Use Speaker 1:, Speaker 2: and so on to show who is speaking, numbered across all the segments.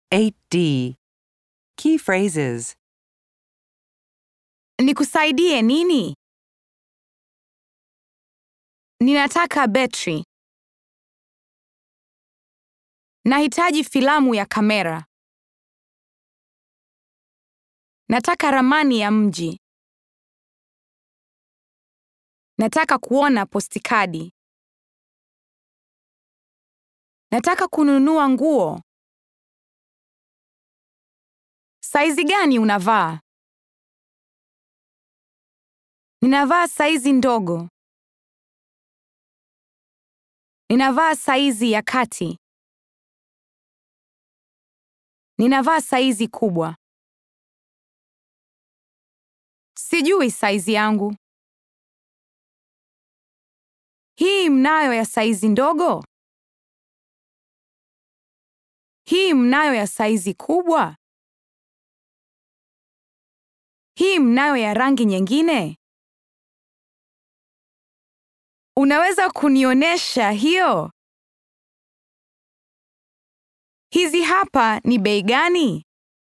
Speaker 1: 8D. Key phrases.
Speaker 2: Nikusaidie nini? Ninataka betri. Nahitaji filamu ya kamera. Nataka ramani ya mji. Nataka kuona postikadi. Nataka kununua nguo. Saizi gani unavaa? Ninavaa saizi ndogo. Ninavaa saizi ya kati. Ninavaa saizi kubwa. Sijui saizi yangu. Hii mnayo ya saizi ndogo? Hii mnayo ya saizi kubwa? Hii mnayo ya rangi nyingine? Unaweza kunionyesha hiyo? Hizi hapa ni bei gani?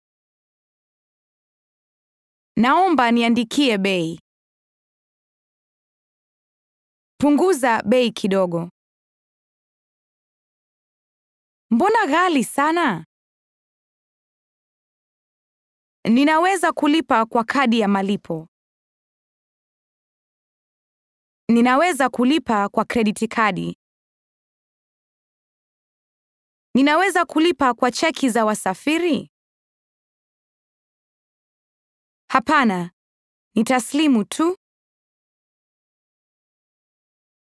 Speaker 2: Naomba niandikie bei. Punguza bei kidogo. Mbona ghali sana? Ninaweza kulipa kwa kadi ya malipo. Ninaweza kulipa kwa krediti kadi. Ninaweza kulipa kwa cheki za wasafiri? Hapana, nitaslimu tu.